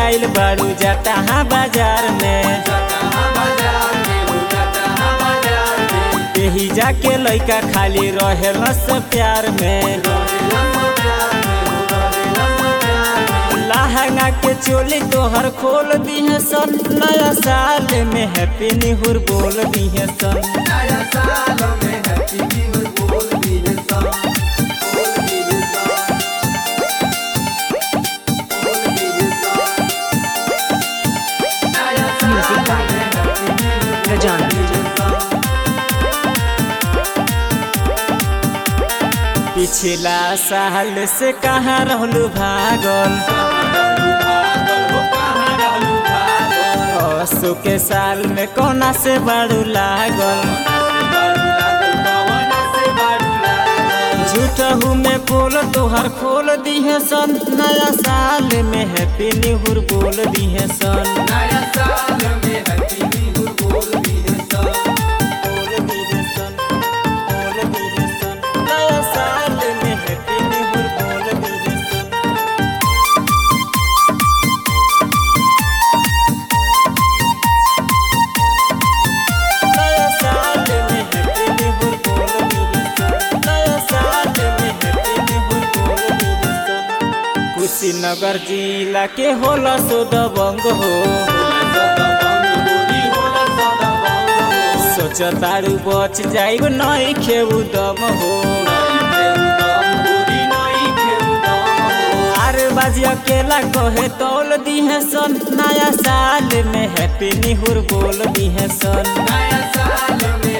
आइल बारू जटहा बाजार में यही जाके लइका खाली रहेल से प्यार में लहंगा के चोली तोहर खोल दिहे सन नया साल में हैप्पी निहुर बोल दिहे सन Music by Rajana. पिछला साल से कहाँ रहलू भागल असो के साल में कोना से बाड़ू लागल झूठहू में बोल तोहर खोल दिहे सन नया साल में हैप्पी निहुर बोल दिहे सन बोल दिहे सन, बोल दिहे सन। नया साल में हैप्पी निहुर बोल दिहे सन। नया साल में हैप्पी निहुर बोल दिहे सन। नया साल में हैप्पी निहुर बोल दिहे सन। कुशीनगर जिला के होला सो दबंग हो सोच तारू बच जाइब नहीं खेऊ दम हो आरे बाजी अकेला कहे तौल दिहे सन नया साल में हैप्पी निहुर बोल दिहे सन नया साल में